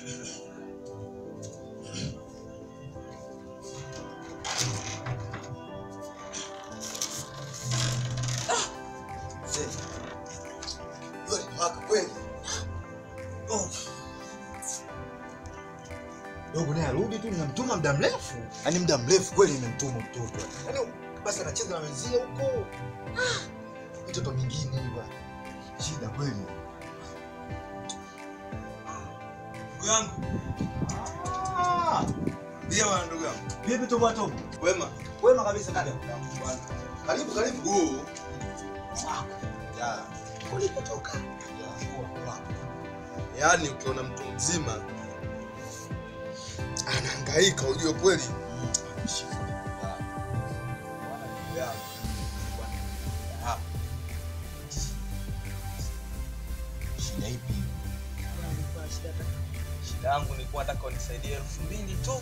Mzee, jua limewaka kweli. Oh. Dogo naye arudi tu, nimemtuma muda mrefu, yaani muda mrefu kweli nimemtuma mtoto, yaani basi anacheza na wenzie huko, Ah, mitoto mingine hii bwana, shida kweli. Ndugu yangu. Ndio bwana ndugu yangu. Vipi tu bwana Tomo? Wema. Wema kabisa dada. Karibu karibu. Huu. Ya. Ulipotoka? Ya, poa, poa. Yaani ukiona mtu mzima anahangaika ujue kweli. Ya. Ah, Shida ipi? Shida yangu nilikuwa nataka unisaidie elfu mbili tu.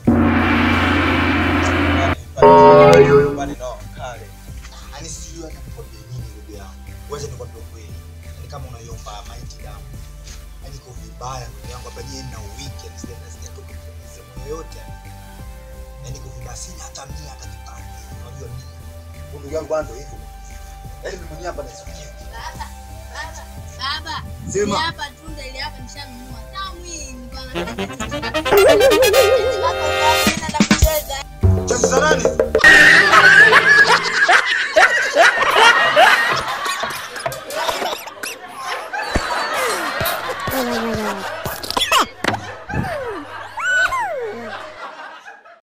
Bali na kale. Yaani sijui hata nikwambie nini ndugu yangu. Wacha nikwambie ukweli. Yaani kama unaiomba maiti damu. Yaani iko vibaya ndugu yangu hapa je na wiki yaani sija sijatoka kwenye sehemu yoyote. Yaani iko vibaya sina hata mia hata kipande. Unajua nini? Huyu Ndugu yangu bwana ndio hivyo. Yaani mimi mwenyewe hapa nasikia. Baba, baba, baba. Sema. Hili hapa tunda ile hapa nishanunua. Tamu hii nilikuwa nataka. Nataka kucheza. Cha nani?